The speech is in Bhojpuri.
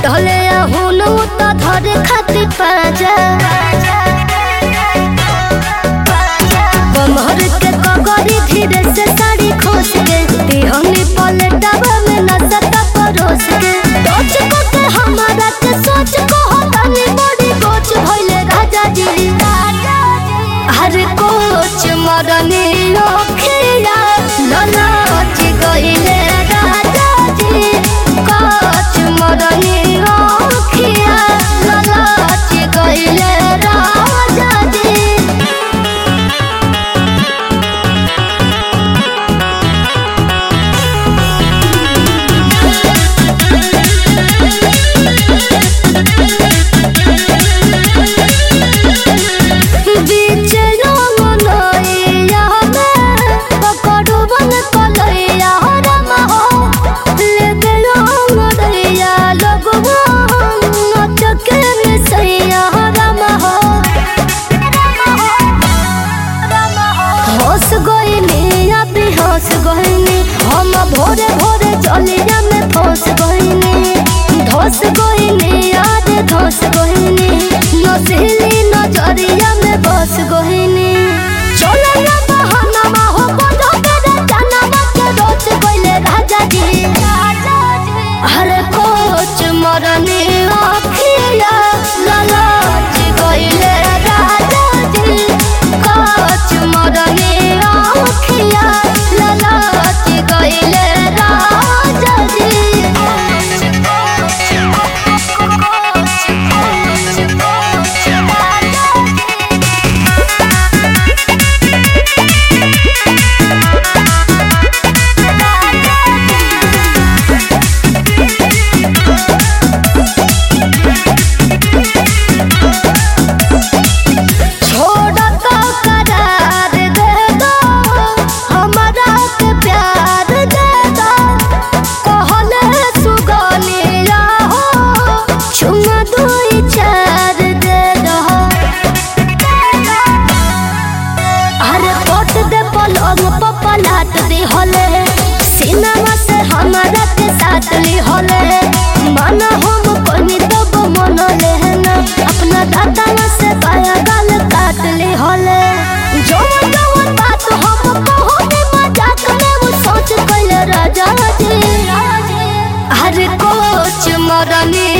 ढले हुनु त धरे खातिर पाजा कमर के कगरी धीरे से साड़ी खोस के दिहनी पलटावा में नसता परोस के सोच को के हमारा के सोच को होतानी बड़ी कोच भइले राजा जी हर कोच मरने ओखिया ललाच गइले राजा जी कोच मरने ओखिया ललाच गइले राजा जी बीच रंगनैया में पकड़ू बन कलैया रम हो लेके रंग दैया लगवा नचके मिसैया रम हो होश गइनी अभी होश गइनी हम भोरे भोरे चलिया में फंस गइनी धस गइनी आज धस गइनी नसीली नजरिया में बस गइनी चलो ना बहाना मा हो बोलो तेरे जाना के रोज गइले राजा जी हरे कोच मरनी आखिया ललाच गइले राजा जी कोच मरनी आखिया ललाच गइले राजा जी छोड़ तो करार दे दो हमारा के प्यार दे दो कहले सुगनिया हो चुमा दुई चार दे दो अरे पोट दे पलंग पर पलाट दे हले सिनेमा से हमारा के साथ ली हले माना हम कोनी तब मन लेना अपना दादा से बाया गाल काट ली हले जो जो बात हम कहने मजाक में वो सोच कैले राजा जी हर कोच मरनी